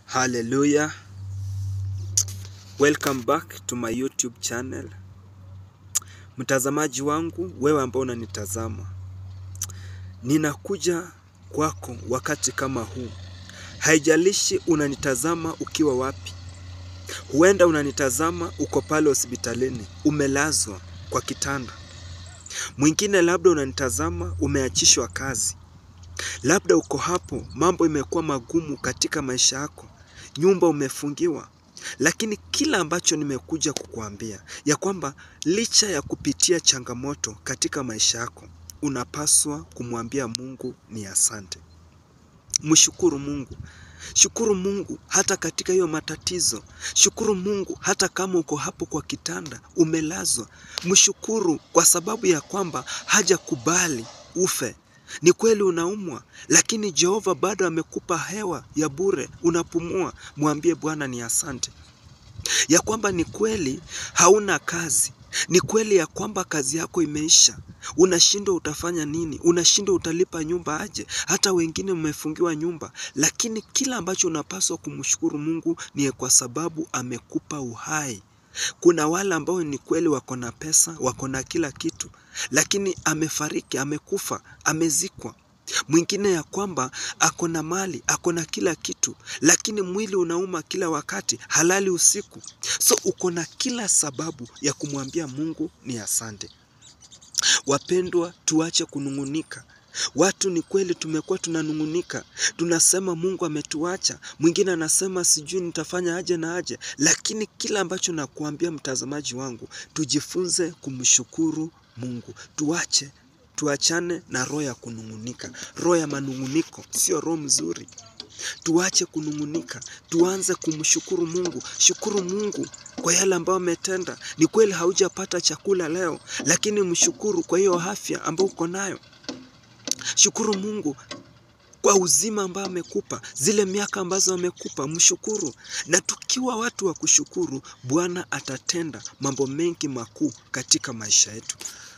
Hallelujah. Welcome back to my YouTube channel. Mtazamaji wangu, wewe ambao unanitazama, ninakuja kwako wakati kama huu. Haijalishi unanitazama ukiwa wapi. Huenda unanitazama uko pale hospitalini, umelazwa kwa kitanda. Mwingine labda unanitazama umeachishwa kazi. Labda uko hapo, mambo imekuwa magumu katika maisha yako, nyumba umefungiwa. Lakini kila ambacho nimekuja kukuambia ya kwamba licha ya kupitia changamoto katika maisha yako, unapaswa kumwambia Mungu ni asante. Mshukuru Mungu. Shukuru Mungu hata katika hiyo matatizo. Shukuru Mungu hata kama uko hapo kwa kitanda umelazwa. Mshukuru kwa sababu ya kwamba hajakubali ufe. Ni kweli unaumwa, lakini Jehova bado amekupa hewa ya bure, unapumua. Mwambie Bwana ni asante. Ya kwamba ni kweli hauna kazi, ni kweli ya kwamba kazi yako imeisha, unashindwa utafanya nini, unashindwa utalipa nyumba aje, hata wengine mmefungiwa nyumba, lakini kila ambacho unapaswa kumshukuru Mungu ni kwa sababu amekupa uhai. Kuna wale ambao ni kweli wako na pesa, wako na kila kitu, lakini amefariki, amekufa, amezikwa. Mwingine ya kwamba ako na mali, ako na kila kitu, lakini mwili unauma kila wakati, halali usiku. So uko na kila sababu ya kumwambia Mungu ni asante. Wapendwa, tuache kunung'unika. Watu ni kweli tumekuwa tunanung'unika, tunasema Mungu ametuacha. Mwingine anasema sijui nitafanya aje na aje, lakini kila ambacho nakuambia mtazamaji wangu, tujifunze kumshukuru Mungu. Tuache tuachane na roho ya kunung'unika. Roho ya manung'uniko sio roho mzuri. Tuache kunung'unika, tuanze kumshukuru Mungu. Shukuru Mungu kwa yale ambayo ametenda. Ni kweli haujapata chakula leo, lakini mshukuru kwa hiyo afya ambayo uko nayo. Shukuru Mungu kwa uzima ambao amekupa, zile miaka ambazo amekupa, mshukuru. Na tukiwa watu wa kushukuru, Bwana atatenda mambo mengi makuu katika maisha yetu.